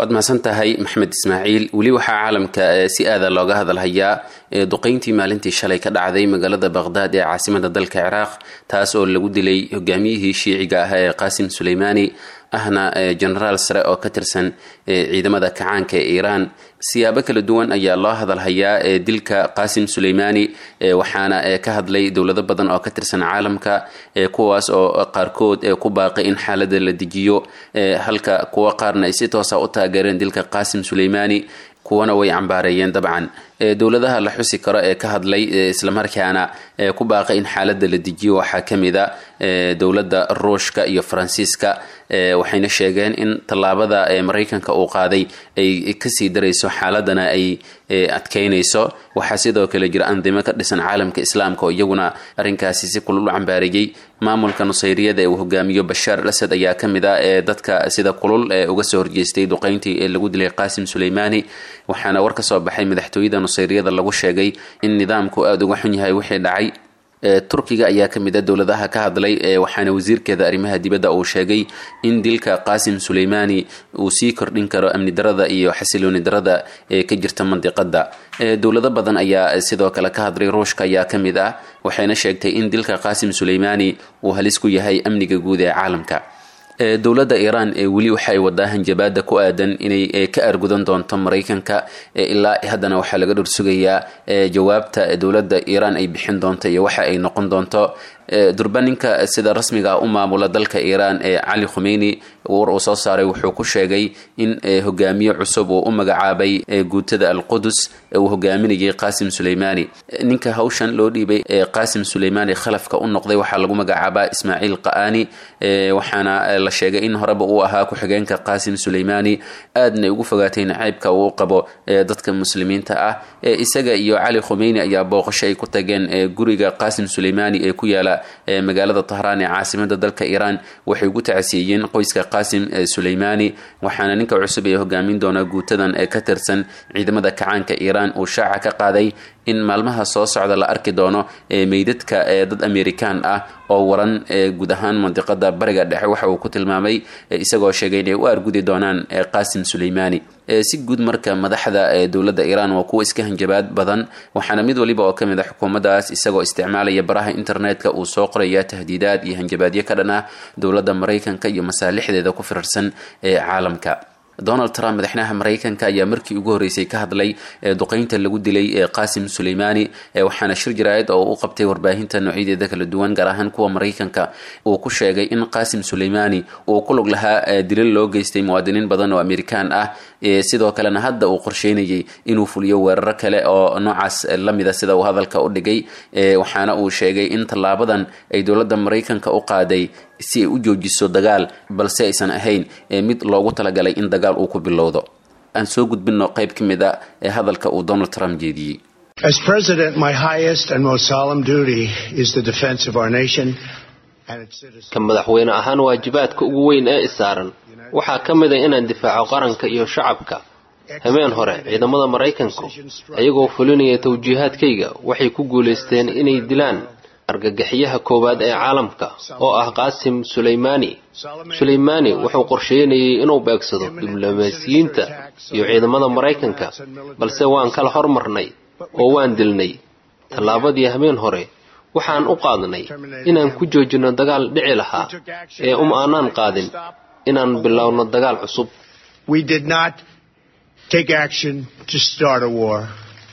waad mahadsan tahay maxmed ismaaciil weli waxaa caalamka si aada looga hadalhayaa duqeyntii maalintii shalay ka dhacday magaalada baqhdaad ee caasimada dalka ciraaq taas oo lagu dilay hogaamiyihii shiiciga ah ee qaasim suleymaani ahna genaraal sare oo ka tirsan ciidamada kacaanka ee iiraan siyaabo kala duwan ayaa loo hadalhayaa dilka qaasim suleymaani waxaana ka hadlay dowlado badan oo ka tirsan caalamka kuwaas oo qaarkood ku baaqay in xaalada la dejiyo halka kuwa qaarna ay si toosa u taageereen dilka qaasim suleymaani kuwana way cambaareeyeen dabcan dowladaha la xusi karo ee ka hadlay islamarkaana ku baaqay in xaalada la dejiyo waxaa kamid a dowladda ruushka iyo faransiiska waxayna sheegeen in tallaabada maraykanka uu qaaday ay kasii darayso xaaladana ay adkeynayso waxaa sidoo kale jira andimo ka dhisan caalamka islaamka oo iyaguna arrinkaasi si kulul u cambaareeyey maamulka nusayriyada ee uu hogaamiyo bashaar al asad ayaa kamid ah ee dadka sida kulul ee uga soo horjeestay duqeyntii ee lagu dilay qaasim suleymaani waxaana war ka soo baxay madaxtooyada nusayriyada lagu sheegay in nidaamku aada uga xun yahay wixii dhacay turkiga ayaa kamid a dowladaha ka hadlay waxaana wasiirkeeda arrimaha dibadda uu sheegay in dilka qaasim suleymaani uu sii kordhin karo amni darada iyo xasilooni darada ee ka jirta mandiqada dowlado badan ayaa sidoo kale ka hadlay ruushka ayaa kamid ah waxayna sheegtay in dilka qaasim suleymaani uu halis ku yahay amniga guud ee caalamka dowladda iiraan weli waxay wadaa hanjabaada ku aadan inay ka argudan doonto maraykanka ilaa haddana waxaa laga dhursugayaa jawaabta dowladda iiraan ay bixin doonto iyo waxa ay noqon doonto durbaninka sida rasmiga u maamula dalka iiraan ee cali khumeyni war uu soo saaray wuxuu ku sheegay in hogaamiye cusub uu u magacaabay guutada alqudus uu hogaaminayay qaasim suleymaani ninka hawshan loo dhiibay qaasim suleymaani khalafka u noqday waxaa lagu magacaabaa ismaaciil qa'ani waxaana la sheegay in horeba uu ahaa ku-xigeenka qaasim suleymaani aadna ugu fogaatay nacaybka uu qabo dadka muslimiinta ah isaga iyo cali khumeyni ayaa booqasho ay ku tageen guriga qaasim suleymaani ee ku yaala magaalada tahraan ee caasimada dalka iiraan waxay ugu tacsiiyeen qoyska qaasim suleymaani waxaana ninka cusub ee hogaamin doona guutadan ee ka tirsan ciidamada kacaanka iiraan uu shaaca ka qaaday in maalmaha soo socda la arki doono meydadka dad amerikaan ah oo waran guud ahaan mandiqada bariga dhexe waxa uu ku tilmaamay isagoo sheegay inay u argudi doonaan qaasim suleymaani si guud marka madaxda dowladda iiraan waa kuwa iska hanjabaad badan waxaana mid waliba oo kamid a xukuumaddaas isagoo isticmaalaya baraha internetka uu soo qoraya tahdiidaad iyo hanjabaadyo ka dhan ah dowladda maraykanka iyo masaalixdeeda ku firarsan ee caalamka donald trump madaxweynaha maraykanka ayaa markii ugu horreysay ka hadlay duqeynta lagu dilay qaasim suleymaani waxaana shir jaraa'id oo u qabtay warbaahinta noocyadeeda kala duwan gaar ahaan kuwa maraykanka uu ku sheegay in qaasim suleymaani uu ku lug lahaa dilal loo geystay muwaadiniin badan oo amerikaan ah sidoo kalena hadda uu qorsheynayay inuu fuliyo weeraro kale oo noocaas lamida sida uu hadalka u dhigay waxaana uu sheegay in tallaabadan ay dowladda maraykanka u qaaday si ay u joojiso dagaal balse aysan ahayn mid loogu talagalay in dagaal uu ku bilowdo aan soo gudbino qayb ka mid a ee hadalka uu donald trump jeediyey As president, my highest and most solemn duty is the defense of our nation and its citizens. ka madaxweyne ahaan waajibaadka ugu weyn ee isaaran waxaa ka mid a inaan difaaco qaranka iyo shacabka habeen hore ciidamada maraykanku ayagoo fulinaya tawjiihaadkayga waxay ku guulaysteen inay dilaan argagaxyaha koowaad ee caalamka oo ah qaasim suleymaani suleymaani wuxuu qorsheynayay inuu beegsado diblomaasiyiinta iyo ciidamada maraykanka balse waan kala hormarnay oo waan dilnay tallaabadii habeen hore waxaan u qaadnay inaan ku joojino dagaal dhici lahaa ee um aanaan qaadin inaan bilowno dagaal cusub We did not take action to start a war.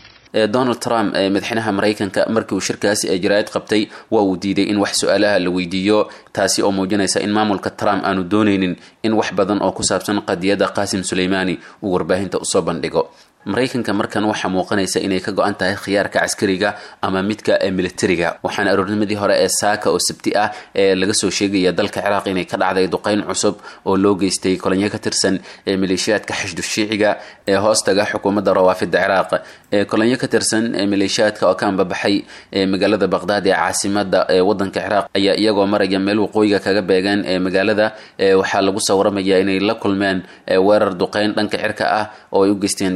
donald trump madaxweynaha maraykanka markii uu shirkaasi ee jaraa'id qabtay waa uu diiday in wax su-aalaha la weydiiyo taasi oo muujinaysa in maamulka trump aanu dooneynin in wax badan oo ku saabsan qadiyadda qaasim suleymaani uu warbaahinta usoo bandhigo maraykanka markan waxaa muuqanaysa inay ka go-an tahay khiyaarka caskariga ama midka militariga waxaana aroornimadii hore ee saaka oo sabti ah ee laga soo sheegaya dalka ciraaq inay ka dhacday duqeyn cusub oo loo geystay kolonyo ka tirsan ee maleeshiyaadka xashdu shiiciga ee hoostaga xukuumadda rawaafida ciraaq kolonyo ka tirsan maleeshiyaadka oo ka ambabaxay magaalada baqdaad ee caasimada ee wadanka ciraaq ayaa iyagoo maraya meel waqooyiga kaga beegan ee magaalada waxaa lagu soo waramaya inay la kulmeen weerar duqeyn dhanka cirka ah oo ay u geysteen diyaaradaha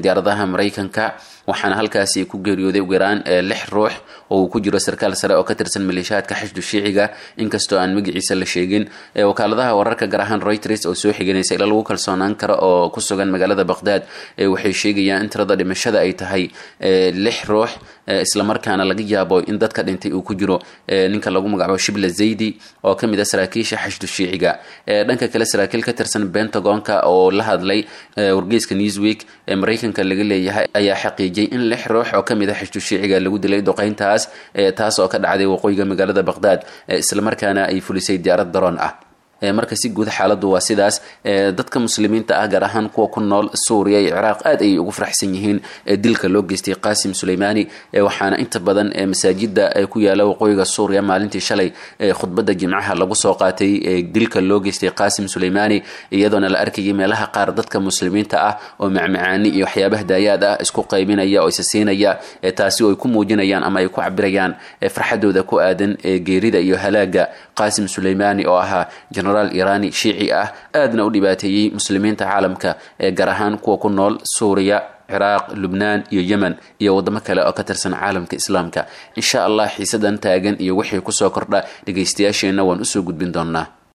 diyaaradaha maraykanka waxaana halkaasi ku geeriyooday ugu yaraan lix ruux oo uu ku jiro sarkaal sare oo ka tirsan maleeshiyaadka xashdu shiiciga inkastoo aan magaciisa la sheegin wakaaladaha wararka gaar ahaan reuters oo soo xiganaysa ila lagu kalsoonaan karo oo ku sugan magaalada baqhdaad waxay sheegayaan in tirada dhimashada ay tahay lix ruux islamarkaana laga yaabo in dadka dhintay uu ku jiro ninka lagu magacaabo shibla zaydi oo kamid a saraakiisha xashdu shiiciga dhanka kale saraakiil ka tirsan pentagonka oo la hadlay wargeyska newsweek ee maraykanka laga leeyahay ayaa xaqiijiyay in lix ruux oo kamid a xashdu shiiciga lagu dilay duqeyntaas taas oo ka dhacday waqooyiga magaalada baqhdaad islamarkaana ay fulisay diyaarad daroon ah marka si guud xaaladdu waa sidaas dadka muslimiinta ah gaar ahaan kuwa ku nool suuriya iyo ciraaq aad ayay ugu faraxsan yihiin dilka loo geystay qasim suleymaani waxaana inta badan masaajida ku yaala waqooyiga suuriya maalintii shalay khudbadda jimcaha lagu soo qaatay dilka loo geystay qasim suleymaani iyadoona la arkayay meelaha qaar dadka muslimiinta ah oo macmacaani iyo waxyaabaha daayaad ah isku qaybinaya oo isa siinaya taasi oo ay ku muujinayaan ama ay ku cabirayaan farxadooda ku aadan geerida iyo halaaga qasim suleymaani oo ahaa genaraal irani shiici ah aadna u dhibaateeyey muslimiinta caalamka ee gaar ahaan kuwa ku nool suuriya ciraaq lubnaan iyo yemen iyo waddamo kale oo ka tirsan caalamka islaamka insha allah xiisadan taagan iyo wixii kusoo kordha dhegaystayaasheenna waan usoo gudbin doonnaa